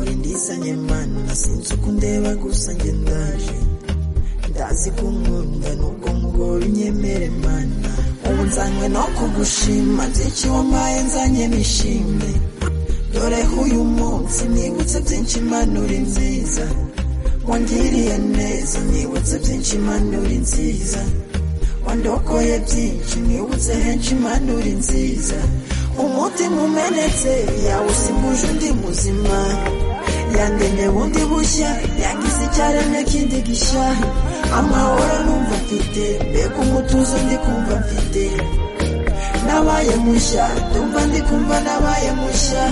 twisanye mana sinzi uko undeba gusa njye ndaje ndazi ko unkunda nubwo mugore unyemere mana ubu nzanywe no kugushima byinshi wambaye nzanye nishimye dore uyu munsi nibutse byinshi imana uri nziza wangiriye neza nibutse byinshi imana uri nziza wandokoye byinshi nibutse henshi imana uri nziza umutima umenetse yawusimbuje undi muzima yandemye bundi bushya yangize icyaremye kindi gishya amahoro numva mfite mbega umutuzo ndi kumva mfite nabaye mushya ndumva ndi kumva nabaye mushya